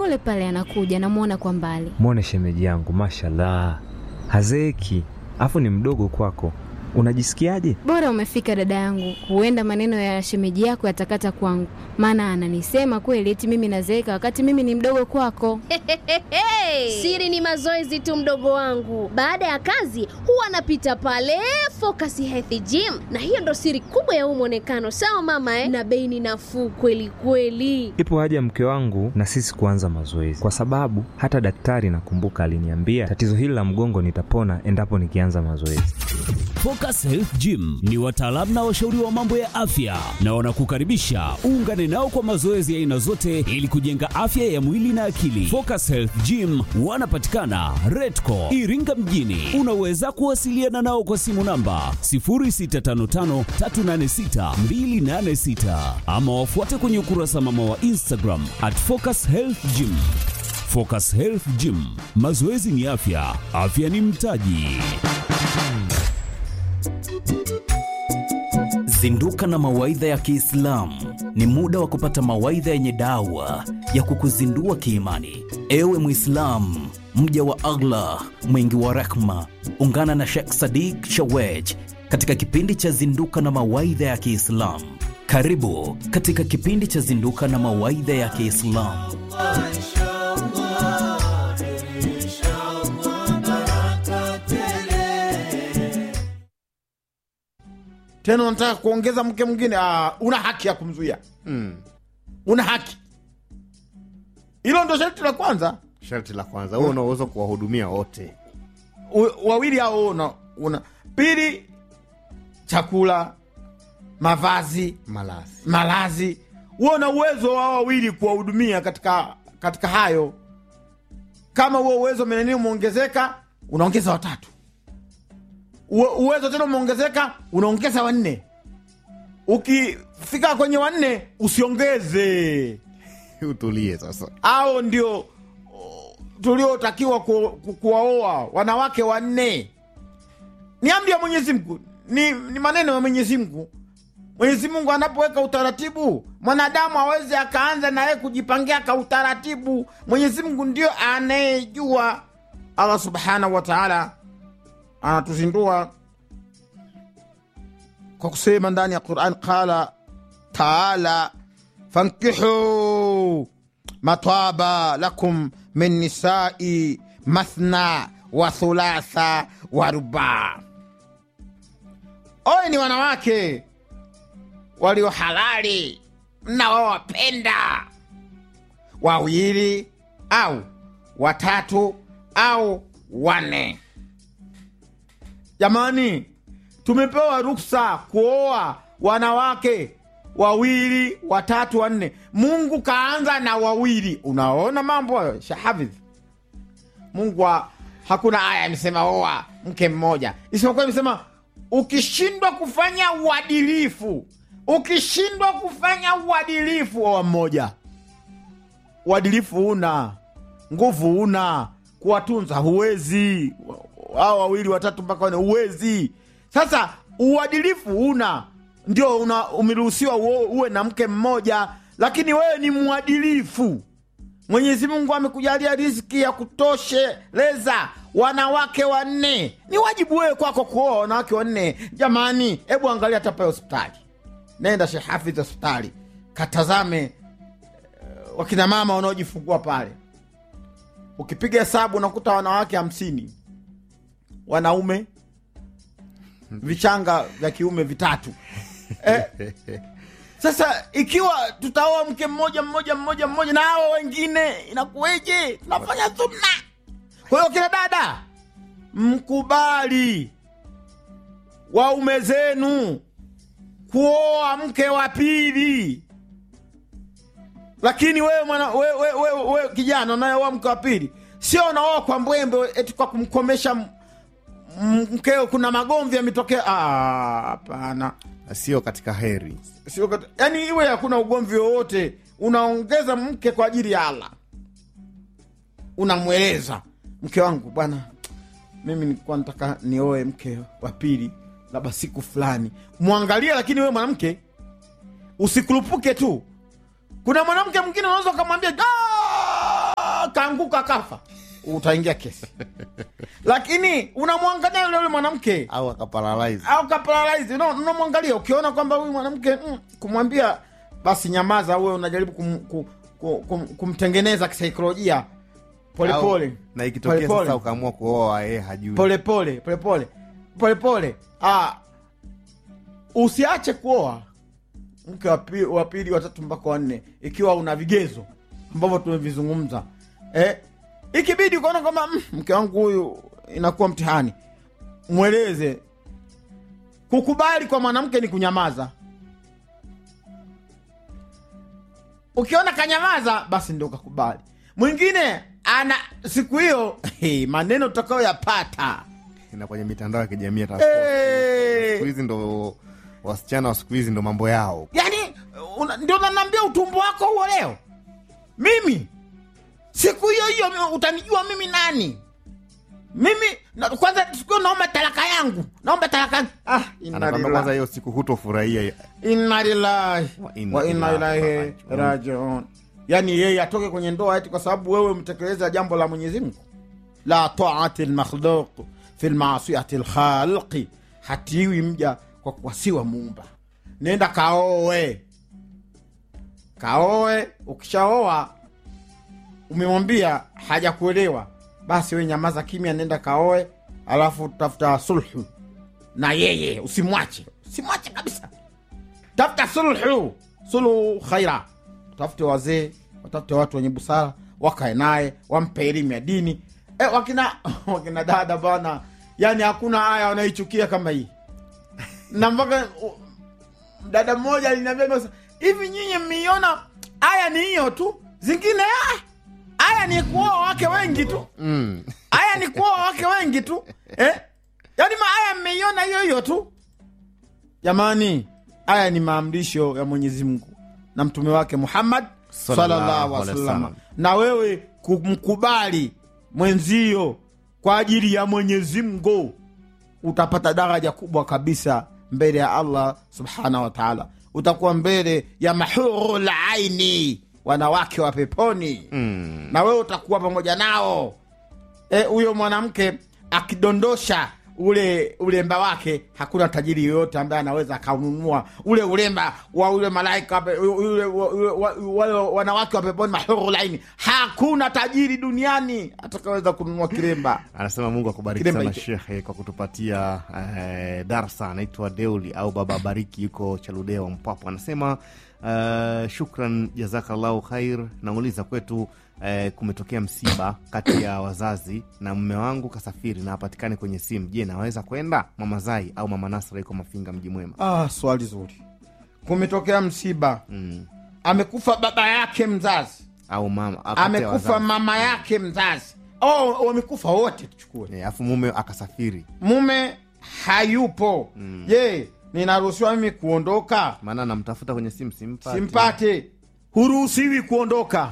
pole pale anakuja, namwona kwa mbali. Mwone shemeji yangu, mashallah, hazeeki, afu ni mdogo kwako. Unajisikiaje? Bora umefika dada yangu, huenda maneno ya shemeji yako yatakata kwangu, maana ananisema kweli eti mimi nazeeka wakati mimi ni mdogo kwako. Siri ni mazoezi tu, mdogo wangu. Baada ya kazi huwa anapita pale Focus Health Gym, na hiyo ndo siri kubwa ya huu mwonekano. Sawa mama eh? Na bei ni nafuu kweli kweli. Ipo haja mke wangu na sisi kuanza mazoezi, kwa sababu hata daktari nakumbuka aliniambia tatizo hili la mgongo nitapona endapo nikianza mazoezi. Focus Health Gym ni wataalamu na washauri wa mambo ya afya na wanakukaribisha uungane nao kwa mazoezi ya aina zote ili kujenga afya ya mwili na akili. Focus Health Gym wanapatikana Redco Iringa mjini. Unaweza kuwasiliana nao kwa simu namba 0655386286 ama wafuate kwenye ukurasa mama wa Instagram at Focus Health Gym. Focus Health Gym, mazoezi ni afya, afya ni mtaji. Zinduka na mawaidha ya Kiislamu. Ni muda wa kupata mawaidha yenye dawa ya kukuzindua kiimani. Ewe Mwislamu, mja wa Allah mwingi wa rehma, ungana na Sheikh Sadiq Shawej katika kipindi cha Zinduka na mawaidha ya Kiislamu. Karibu katika kipindi cha Zinduka na mawaidha ya Kiislamu. tena unataka kuongeza mke mwingine ah, una haki ya kumzuia una haki hilo ndo sharti la kwanza Sharti la kwanza, wewe unaweza kuwahudumia wote. U- wawili hao una, una pili chakula mavazi Malazi malazi huo una uwezo wa wawili kuwahudumia katika katika hayo kama huo uwezo meneni umeongezeka unaongeza watatu Uwe- uwezo tena umeongezeka unaongeza wanne ukifika kwenye wanne usiongeze utulie sasa. au ndio oh, tuliotakiwa ku, ku, kuwaoa wanawake wanne ni amri ya mwenyezi mungu ni, ni maneno ya mwenyezi mungu mwenyezi mungu anapoweka utaratibu mwanadamu aweze akaanza naye kujipangia ka utaratibu mwenyezi mungu ndio anayejua allah subhanahu wa taala anatuzindua kwa kusema ndani ya quran qala taala fankihu mataba lakum min nisai mathna wa thulatha wa rubaa oye ni wanawake walio halali mnaowapenda wawili au watatu au wanne jamani tumepewa ruksa kuoa wanawake wawili watatu wanne mungu kaanza na wawili unaona mambo hayo shahafidh mungu wa, hakuna aya imesema oa mke mmoja isipokuwa imesema ukishindwa kufanya uadilifu ukishindwa kufanya uadilifu oa mmoja uadilifu una nguvu una kuwatunza huwezi hao wawili watatu mpaka wane huwezi sasa uadilifu una ndio una umeruhusiwa uo- uwe na mke mmoja lakini wewe ni mwadilifu mwenyezi mungu amekujalia riziki ya kutosheleza wanawake wanne ni wajibu wewe kwako kuoa wanawake wanne jamani hebu angalia hata pale hospitali nenda shehafidh hospitali katazame eh, wakina mama wanaojifungua pale ukipiga hesabu unakuta wanawake hamsini wanaume vichanga vya kiume vitatu eh, sasa ikiwa tutaoa mke mmoja mmoja mmoja mmoja na hao wengine inakuweje tunafanya thumna kwa hiyo kina dada mkubali waume zenu kuoa mke wa pili lakini wewe mwana wewe we, we, we, kijana unayeoa mke wa pili sio unaoa kwa mbwembe eti kwa kumkomesha m- m- mkeo kuna magomvi yametokea Ah, hapana Na sio katika heri. sio kat- yani iwe hakuna ugomvi wowote unaongeza mke kwa ajili ya allah unamweleza mke wangu bwana mimi nilikuwa nataka nioe mke wa pili labda siku fulani mwangalie lakini wewe mwanamke usikurupuke tu kuna mwanamke mwingine unaweza ukamwambia "Ah, akaanguka kafa utaingia kesi lakini unamwangalia yule yule mwanamke au akaparalyze au kaparalyze no, unamwangalia ukiona kwamba huyu mwanamke mm, kumwambia basi nyamaza uwe unajaribu kum, kum, kum, kum, kumtengeneza kisaikolojia polepole Au- na ikitokea Polepole. sasa ukaamua kuoa yeye hajui polepole polepole polepole ah, usiache kuoa mke wa pi- wa pili watatu mpaka wanne ikiwa una vigezo ambavyo tumevizungumza eh, ikibidi ukaona kwamba mm, mke wangu huyu inakuwa mtihani mweleze kukubali kwa mwanamke ni kunyamaza ukiona kanyamaza basi ndio kakubali mwingine ana siku hiyo hey, maneno tutakayoyapata na kwenye mitandao ya kijamii hata Eh. siku hizi ndo wasichana wa siku hizi ndo mambo yao yani una, ndio nanaambia utumbo wako huo leo mimi siku hiyo hiyo mi- utanijua mimi nani mimi na, kwanza siku hiyo naomba talaka yangu naomba talaka yangu ah, inna anakwambia lillahi. kwanza hiyo siku hutofurahia inna lillahi Wa inna wa inna ilahi ilaihi rajiun. rajiun yani yeye atoke kwenye ndoa eti kwa sababu wewe mtekeleza jambo la mwenyezi mungu la taati lmakhluq fi lmasiati lkhalqi hatiwi mja kwa kuwasiwa muumba nenda kaoe kaoe ukishaoa umemwambia hajakuelewa basi we nyamaza kimya nenda kaoe alafu tafuta sulhu na yeye usimwache usimwache kabisa tafuta sulhu sulhu khaira tafute wazee watafute watu wenye busara wakae naye wampe elimu ya dini e, wakina wakina dada bana yani hakuna aya wanaichukia kama hii na mpaka u- dada mmoja aliniambia basi, hivi nyinyi mmeiona aya ni hiyo tu zingine ah, aya ni kuoa wake wengi tu mm. aya ni kuoa wake wengi tu eh? yaani maaya mmeiona hiyo hiyo tu jamani aya ni maamrisho ya mwenyezi mungu na mtume wake muhammad Sallallahu sallallahu alaihi alaihi wasallam wasallam. na wewe kumkubali mwenzio kwa ajili ya mwenyezi mungu utapata daraja kubwa kabisa mbele ya allah subhanahu wa taala utakuwa mbele ya mahurul aini wanawake wa peponi Mm. na wewe utakuwa pamoja nao Eh, huyo mwanamke akidondosha ule ulemba wake hakuna tajiri yoyote ambaye anaweza akaununua ule ulemba wa ule malaika pe- ule, wa- ule, wa- wale wanawake wa peponi mahuru laini hakuna tajiri duniani atakaweza kununua kilemba anasema mungu akubariki Kilemba sana hicho. shekhe kwa kutupatia eh, darsa anaitwa deuli au baba bariki yuko chaludewa mpapo anasema eh, shukran jazakallahu khair nauliza kwetu eh, kumetokea msiba kati ya wazazi na mme wangu kasafiri na hapatikani kwenye simu je naweza kwenda mama zai au mama nasra yuko mafinga mji mwema ah, swali zuri kumetokea msiba mm. amekufa baba yake mzazi au mama kati ya amekufa wazazi. mama yake mzazi oh, wamekufa wote tuchukue Eh, alafu mume akasafiri mume hayupo je ninaruhusiwa mimi kuondoka maana namtafuta kwenye simu simpati simpate huruhusiwi kuondoka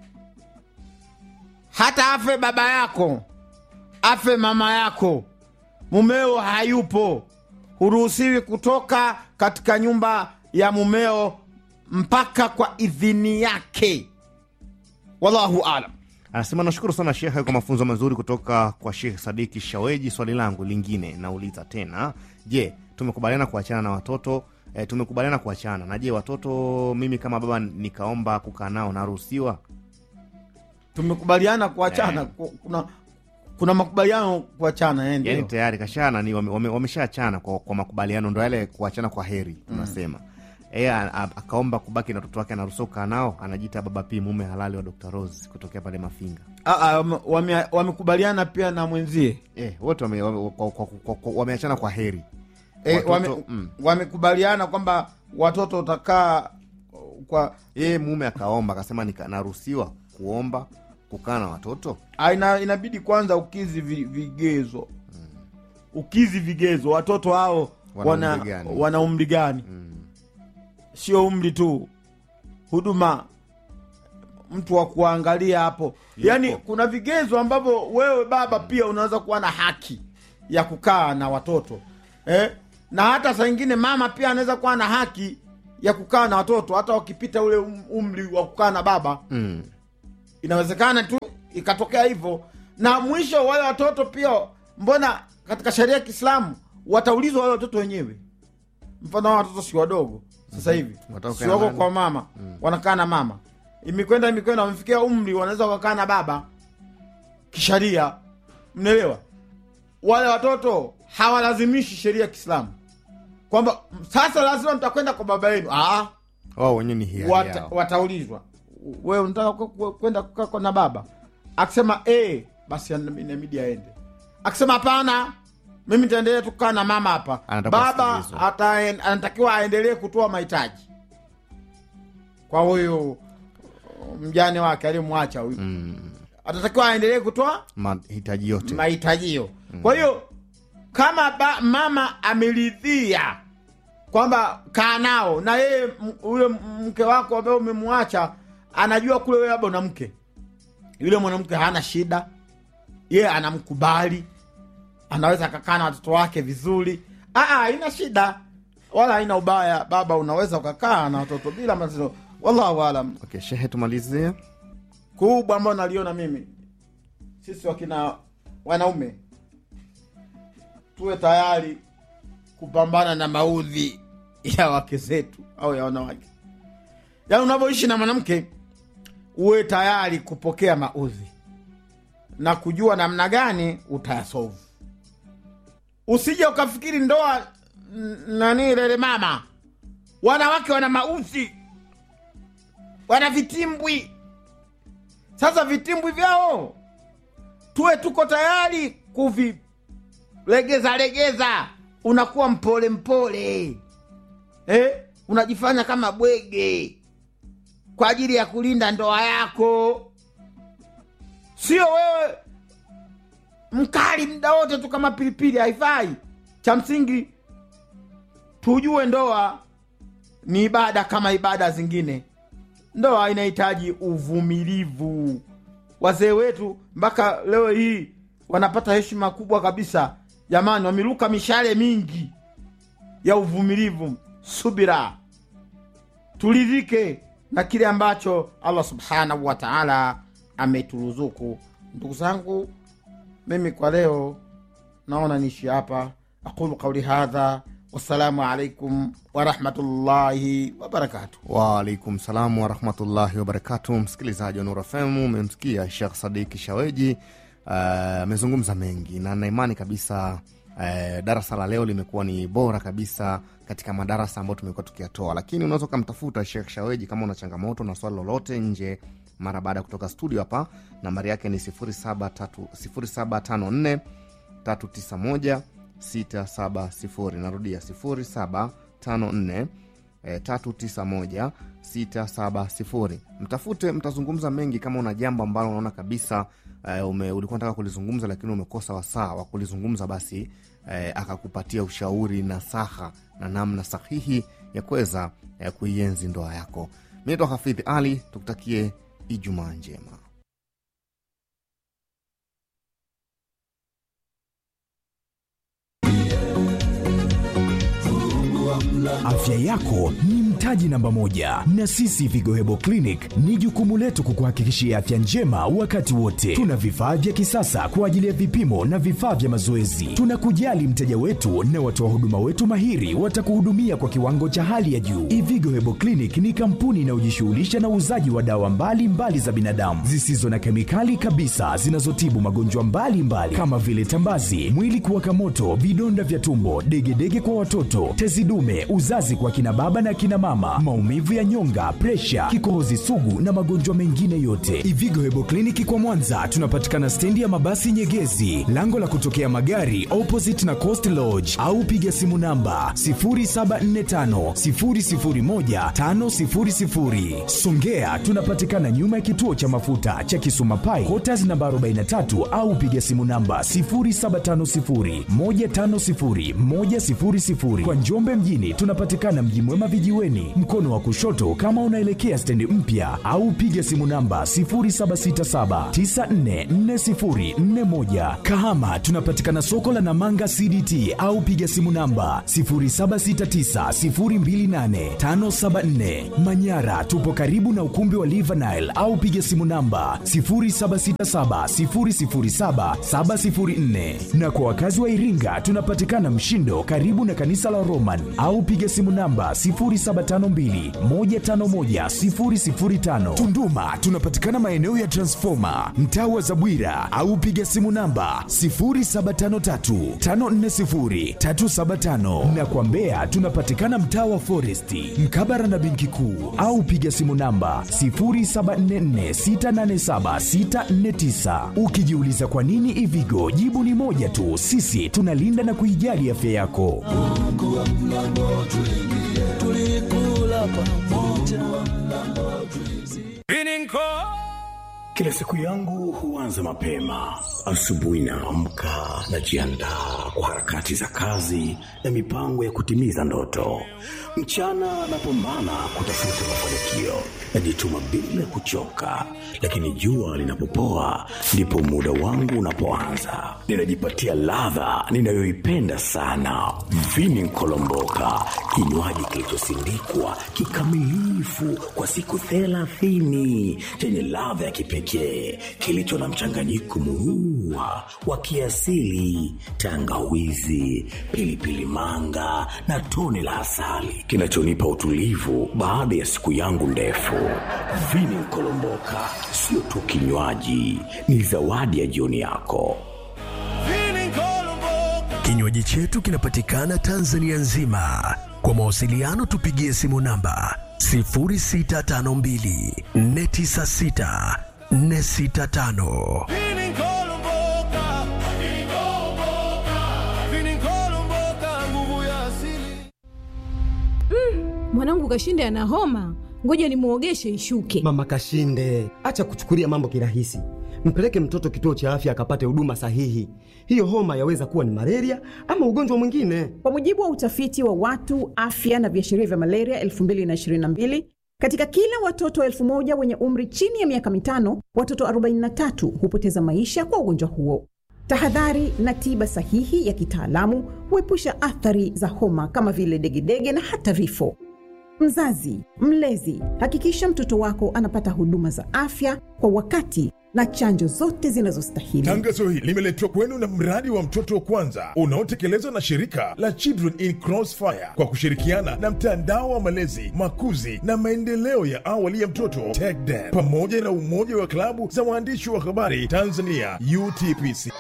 hata afe baba yako afe mama yako mumeo hayupo huruhusiwi kutoka katika nyumba ya mumeo mpaka kwa idhini yake wallahu alam anasema nashukuru sana shekhe kwa mafunzo mazuri kutoka kwa shekh sadiki shaweji swali langu lingine nauliza tena je tumekubaliana kuachana na watoto e, tumekubaliana kuachana na je watoto mimi kama baba nikaomba kukaa nao naruhusiwa tumekubaliana kuachana ku- kuna kuna makubaliano kuachana eh, ndio. yani tayari kashana ni wame- wame- wameshaachana kwa, kwa makubaliano ndo yale kuachana kwa heri tunasema e, akaomba kubaki na watoto wake anaruhusiwa kukaa nao anajiita baba p mume halali wa dr rose kutokea pale mafinga Ah, ah, wame- wame- wamekubaliana pia na mwenzie e, wote wame- wame- kwa- kwa- kwa- kwa- wameachana kwa heri e, Watoto, wame, mm. wamekubaliana kwamba watoto utakaa kwa yeye mume akaomba akasema nika- naruhusiwa kuomba kukaa na watoto ah, ina, inabidi kwanza ukizi vi, vigezo ukizi vigezo watoto hao Wana wana umri gani? wana umri gani sio umri tu huduma mtu wa kuangalia hapo yaani kuna vigezo ambavyo wewe baba pia unaweza kuwa na haki ya kukaa na watoto eh? na hata saa ingine mama pia anaweza kuwa na haki ya kukaa na watoto hata wakipita ule um- umri wa kukaa na baba mm. inawezekana tu ikatokea hivyo na mwisho wale watoto pia mbona katika sheria ya kiislamu wataulizwa wale watoto wenyewe mfano hao watoto si wadogo sasa hivi Watakaa si wako nani? kwa mama wanakaa na mama imekwenda imekwenda wamefikia umri wanaweza wakakaa na baba kisharia mnaelewa wale watoto hawalazimishi sheria ya kiislamu kwamba sasa lazima mtakwenda kwa baba yenu ah, wao wenyewe ni hiari wata, yao. wataulizwa wewe unataka ku- ku- kwenda kukaa kwa na baba akisema e, basi ana- inabidi aende akisema hapana mimi nitaendelea tu kukaa na mama hapa Anataka baba kusikilizwa. ataen- anatakiwa aendelee kutoa mahitaji kwa huyu mjane wake aliyemwacha huyu Mm, atatakiwa aendelee kutoa mahitaji yote mahitajio kwa hiyo kama ba, mama ameridhia kwamba kaa nao na yeye m- yule m- mke wako ambaye umemwacha anajua kule wewe labda una mke yule mwanamke hana shida yeye anamkubali anaweza akakaa na watoto wake vizuri Aa, haina shida wala haina ubaya baba unaweza ukakaa na watoto bila matatizo wallahu alam okay, shehe tumalizie kubwa ambayo naliona mimi sisi wakina wanaume tuwe tayari kupambana na maudhi ya wake zetu au ya wanawake yaani unavyoishi na mwanamke uwe tayari kupokea maudhi na kujua namna gani utayasovu usije ukafikiri ndoa n- nani lele mama wanawake wana maudhi wana vitimbwi sasa vitimbwi vyao tuwe tuko tayari kuvilegeza legeza unakuwa mpole mpole eh? unajifanya kama bwege kwa ajili ya kulinda ndoa yako sio wewe mkali mda wote tu kama pilipili haifai cha msingi tujue ndoa ni ibada kama ibada zingine ndoa inahitaji uvumilivu wazee wetu mpaka leo hii wanapata heshima kubwa kabisa jamani wameruka mishale mingi ya uvumilivu subira turidhike na kile ambacho allah subhanahu wa taala ameturuzuku ndugu zangu mimi kwa leo naona niishi hapa aqulu qauli hadha wassalamu alaikum warahmatullahi wabarakatuh waalaikum salamu warahmatullahi wabarakatu msikilizaji wa Nuru FM umemsikia Shekh Sadiki Shaweji ah, amezungumza mengi na naimani kabisa uh, darasa la leo limekuwa ni bora kabisa katika madarasa ambayo tumekuwa tukiyatoa lakini unaweza ukamtafuta Shekh Shaweji kama una changamoto na swali lolote nje mara baada ya kutoka studio hapa nambari yake ni 0754 391 670 narudia 0754 eh, 391 670 mtafute mtazungumza mengi kama una jambo ambalo unaona kabisa eh, ume, ulikuwa nataka kulizungumza lakini umekosa wasaa wa kulizungumza basi eh, akakupatia ushauri na saha na namna sahihi ya kuweza eh, kuienzi ndoa yako mi naitwa hafidhi ali tukutakie ijumaa njema Afya yako ni mtaji namba moja, na sisi Vigo Hebo Clinic ni jukumu letu kukuhakikishia afya njema wakati wote. Tuna vifaa vya kisasa kwa ajili ya vipimo na vifaa vya mazoezi. Tunakujali mteja wetu na watoa huduma wetu mahiri watakuhudumia kwa kiwango cha hali ya juu. Ivigo Hebo Clinic ni kampuni inayojishughulisha na uuzaji wa dawa mbalimbali mbali za binadamu zisizo na kemikali kabisa zinazotibu magonjwa mbalimbali mbali, kama vile tambazi, mwili kuwaka moto, vidonda vya tumbo, degedege kwa watoto, tezi dume, uzazi kwa kina baba na kina mama, maumivu ya nyonga, presha, kikohozi sugu na magonjwa mengine yote. Ivigo Hebo Kliniki kwa Mwanza tunapatikana stendi ya mabasi Nyegezi, lango la kutokea magari opposite na Coast Lodge, au piga simu namba 0745 001 500. Songea tunapatikana nyuma ya kituo cha mafuta cha Kisuma Pai, Quarters namba 43 au piga simu namba 0750 150 100. Kwa Njombe mjini tunapatikana tunapatikana Mji Mwema vijiweni, mkono wa kushoto kama unaelekea stendi mpya, au piga simu namba 0767944041. Kahama tunapatikana soko la Namanga CDT, au piga simu namba 0769028574. Manyara tupo karibu na ukumbi wa Livanile, au piga simu namba 0767007704. Na kwa wakazi wa Iringa tunapatikana Mshindo karibu na kanisa la Roman, au piga simu namba 0752151005. Tunduma tunapatikana maeneo ya Transformer, mtaa wa Zabwira, au piga simu namba 0753540375. Na kwa Mbeya tunapatikana mtaa wa Foresti, mkabara na benki kuu, au piga simu namba 0744687649. Ukijiuliza kwa nini Ivigo, jibu ni moja tu, sisi tunalinda na kuijali afya yako. Kila siku yangu huanza mapema. Asubuhi naamka, najiandaa kwa harakati za kazi na mipango ya kutimiza ndoto. Mchana napambana kutafuta mafanikio, najituma bila kuchoka, lakini jua linapopoa ndipo muda wangu unapoanza. Ninajipatia ladha ninayoipenda sana, vini nkolomboka, kinywaji kilichosindikwa kikamilifu kwa siku thelathini chenye ladha ya kipekee kilicho na mchanganyiko muua wa kiasili, tangawizi, pilipili manga na tone la asali kinachonipa utulivu baada ya siku yangu ndefu. Vini Nkolomboka sio tu kinywaji, ni zawadi ya jioni yako. Kinywaji chetu kinapatikana Tanzania nzima. Kwa mawasiliano tupigie simu namba 0652 496 465. Mwanangu Kashinde ana homa, ngoja nimwogeshe ishuke. Mama Kashinde, acha kuchukulia mambo kirahisi. Mpeleke mtoto kituo cha afya akapate huduma sahihi. Hiyo homa yaweza kuwa ni malaria ama ugonjwa mwingine. Kwa mujibu wa utafiti wa watu afya na viashiria vya malaria 2022 katika kila watoto elfu moja wenye umri chini ya miaka mitano, watoto 43 hupoteza maisha kwa ugonjwa huo. Tahadhari na tiba sahihi ya kitaalamu huepusha athari za homa kama vile degedege na hata vifo. Mzazi, mlezi, hakikisha mtoto wako anapata huduma za afya kwa wakati na chanjo zote zinazostahili. Tangazo hili limeletwa kwenu na mradi wa mtoto wa kwanza unaotekelezwa na shirika la Children in Crossfire kwa kushirikiana na mtandao wa malezi, makuzi na maendeleo ya awali ya mtoto TECDEN pamoja na umoja wa klabu za waandishi wa habari Tanzania UTPC.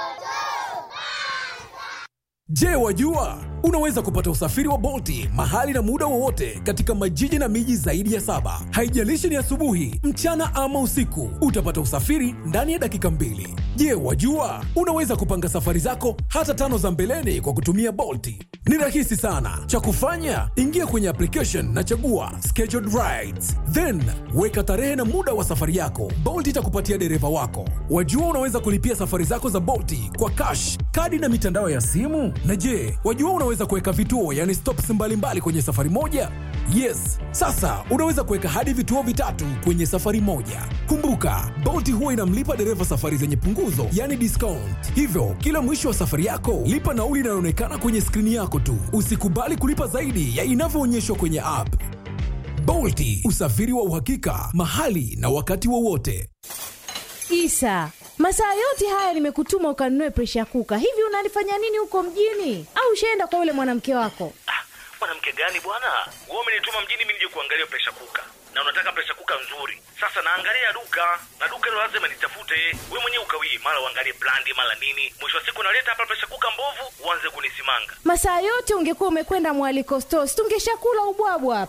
Je, wajua unaweza kupata usafiri wa Bolti mahali na muda wowote katika majiji na miji zaidi ya saba. Haijalishi ni asubuhi, mchana ama usiku, utapata usafiri ndani ya dakika mbili. Je, wajua unaweza kupanga safari zako hata tano za mbeleni kwa kutumia Bolti? Ni rahisi sana. Cha kufanya, ingia kwenye application na chagua scheduled rides, then weka tarehe na muda wa safari yako. Bolt itakupatia dereva wako. Wajua unaweza kulipia safari zako za Bolti kwa cash, kadi na mitandao ya simu. Na je, wajua unaweza kuweka vituo, yani stops mbalimbali kwenye safari moja? Yes, sasa unaweza kuweka hadi vituo vitatu kwenye safari moja. Kumbuka, Bolt huwa inamlipa dereva safari zenye punguzo, yani discount. Hivyo kila mwisho wa safari yako lipa nauli inayoonekana kwenye skrini yako tu. Usikubali kulipa zaidi ya inavyoonyeshwa kwenye app. Bolti, usafiri wa uhakika mahali na wakati wowote. Isa, masaa yote haya nimekutuma ukanunue presha kuka. Hivi unalifanya nini huko mjini? Au ushaenda kwa yule mwanamke wako? mwanamke gani bwana wewe umenituma mjini mimi nije kuangalia presha kuka na unataka presha kuka nzuri sasa naangalia duka na duka hilo lazima nitafute we mwenyewe ukawii mara uangalie brandi mara nini mwisho wa siku naleta hapa presha kuka mbovu uanze kunisimanga Masaa yote ungekuwa umekwenda mwaliko store, si tungeshakula ubwabwa hapa.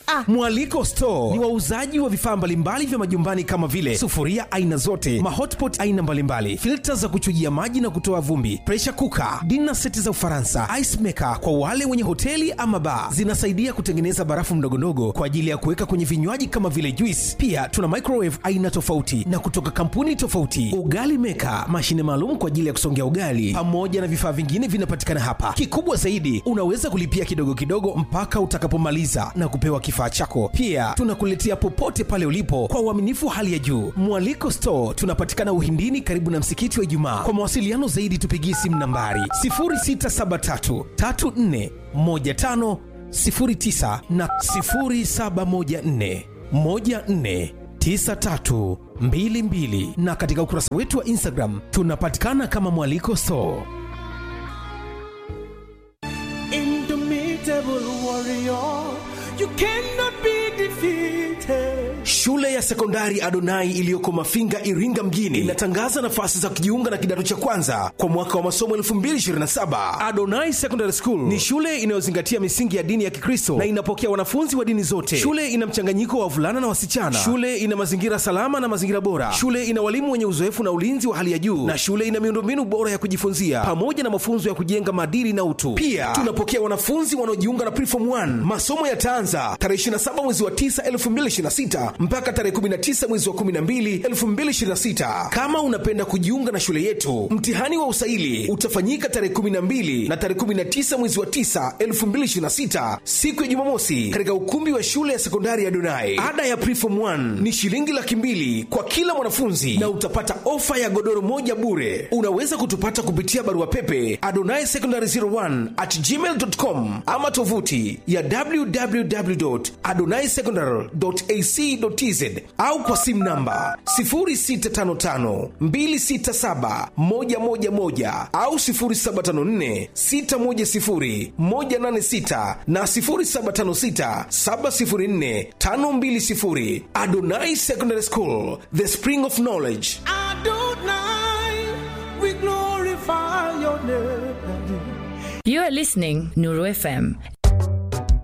Mwaliko Store ni wauzaji wa vifaa mbalimbali vya majumbani kama vile sufuria aina zote, mahotpot aina mbalimbali, filta za kuchujia maji na kutoa vumbi, pressure cooker, dinner seti za Ufaransa, ice maker kwa wale wenye hoteli ama bar. Zinasaidia kutengeneza barafu mdogondogo kwa ajili ya kuweka kwenye vinywaji kama vile juice. Pia tuna microwave aina tofauti na kutoka kampuni tofauti, ugali maker, mashine maalum kwa ajili ya kusongea ugali, pamoja na vifaa vingine vinapatikana hapa. Kikubwa zaidi, unaweza kulipia kidogo kidogo mpaka utakapomaliza na kupewa kifaa chako. Pia tunakuletea popote pale ulipo kwa uaminifu hali ya juu. Mwaliko Store tunapatikana Uhindini, karibu na msikiti wa Ijumaa. Kwa mawasiliano zaidi, tupigie simu nambari 0673 34 15 09 na 0714 14 9322 na katika ukurasa wetu wa Instagram tunapatikana kama Mwaliko Store. Indomitable warrior, you cannot be defeated. Shule ya sekondari Adonai iliyoko Mafinga, Iringa mjini inatangaza nafasi za kujiunga na kidato cha kwanza kwa mwaka wa masomo 2027. Adonai Secondary School ni shule inayozingatia misingi ya dini ya Kikristo na inapokea wanafunzi wa dini zote. Shule ina mchanganyiko wa wavulana na wasichana. Shule ina mazingira salama na mazingira bora. Shule ina walimu wenye uzoefu na ulinzi wa hali ya juu, na shule ina miundombinu bora ya kujifunzia pamoja na mafunzo ya kujenga maadili na utu. Pia tunapokea wanafunzi wanaojiunga na Preform 1. Masomo yataanza tarehe 27 mwezi wa 9 2026 mpaka tarehe 19 mwezi wa 12 2026. Kama unapenda kujiunga na shule yetu, mtihani wa usaili utafanyika tarehe 12 na tarehe 19 mwezi wa 9 2026, siku ya Jumamosi, katika ukumbi wa shule ya sekondari ya Donai. Ada ya Preform 1 ni shilingi laki mbili kwa kila mwanafunzi na utapata ofa ya godoro moja bure. Unaweza kutupata kupitia barua pepe adonai secondary 01 at gmail.com ama tovuti ya www.adonaisecondary.ac.tz au kwa simu namba 0655267111 au 0754610186 na 0756704520. Adonai Secondary School, the spring of knowledge. Adonai, we glorify your name. You are listening Nuru FM